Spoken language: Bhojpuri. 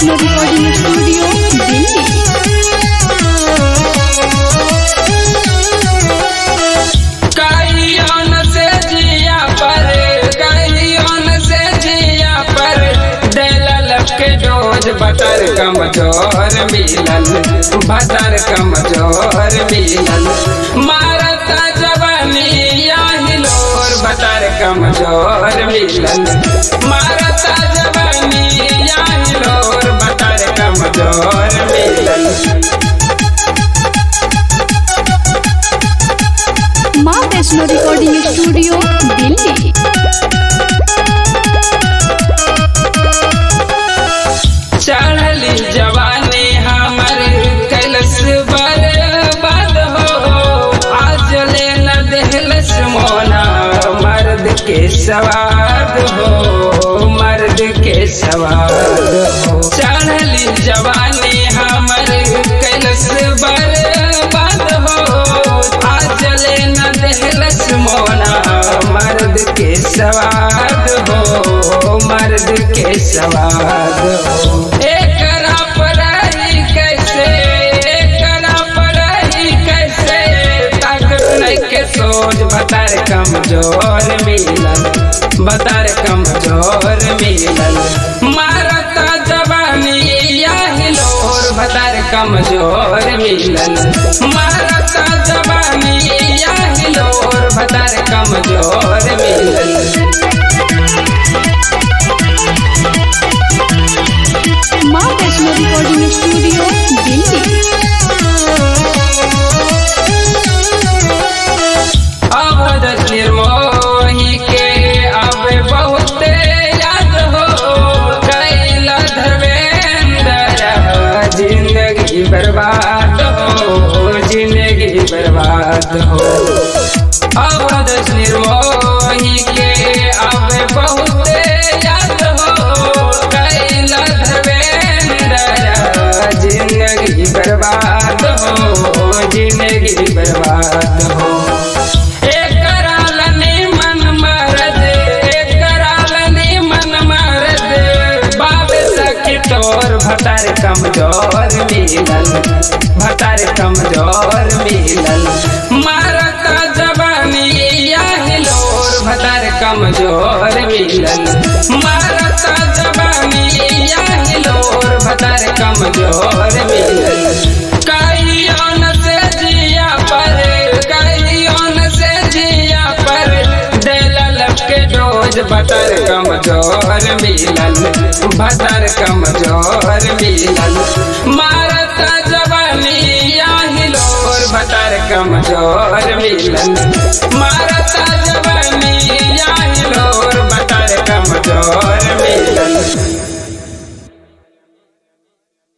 वैष्णो रिकॉर्डिंग स्टूडियो दिल्ली कहियोन से जिया पर कहियोन से जिया पर दिलल के डोज बटर कमजोर मिलल बटर कमजोर मिलल मारता जवानी हिलोर बटर कमजोर मिलल मारता जवानी हिलोर बटर कमजोर मिलल माँ वैष्णो रिकॉर्डिंग स्टूडियो दिल्ली चढ़ली जवानी हमर कैलस बर्बाद हो आज ले न देहलस मोना मर्द के सवाद हो मर्द के सवाद हो चढ़ली जवानी हमर कैलस बर्बाद हो आज ले न देहलस मोना मर्द के सवाद हो मर्द के सवाद हो एकरा पढ़ाई कैसे एकरा पढ़ाई कैसे ताकत नहीं के सोच बतार कमजोर मिलल बतार कमजोर मिलल मारता जवानी या हिलोर बतार कमजोर मिलल मारता जवानी या हिलोर बतार कमजोर मिलल माँ वैष्णो रिकॉर्डिंग स्टूडियो दिल्ली अवध निर्मोही के अब बहुत याद हो कैला धर्मेंद्र जिंदगी बर्बाद हो जिंदगी बर्बाद हो अवध निर्मोही के अब बहुत याद हो कैला धर्मेंद्र जिंदगी बर्बाद हो जिंदगी बर्बाद हो एकरा लनी मन मरद एकरा लनी मन मरद बाब सखी तोर भतार कमजोर मिलल भतार कमजोर मिलल मारता जवानी या हिलोर भतार कमजोर मिलल मारता जवानी या हिलोर भतार कमजोर मिलल कहियोन से जिया पर कहियोन से जिया पर दिलल के डोज बतर कमजोर मिलल बतर कमजोर मिलल मारता जवानी या हिलोर बतर कमजोर मिलल मारता जवानी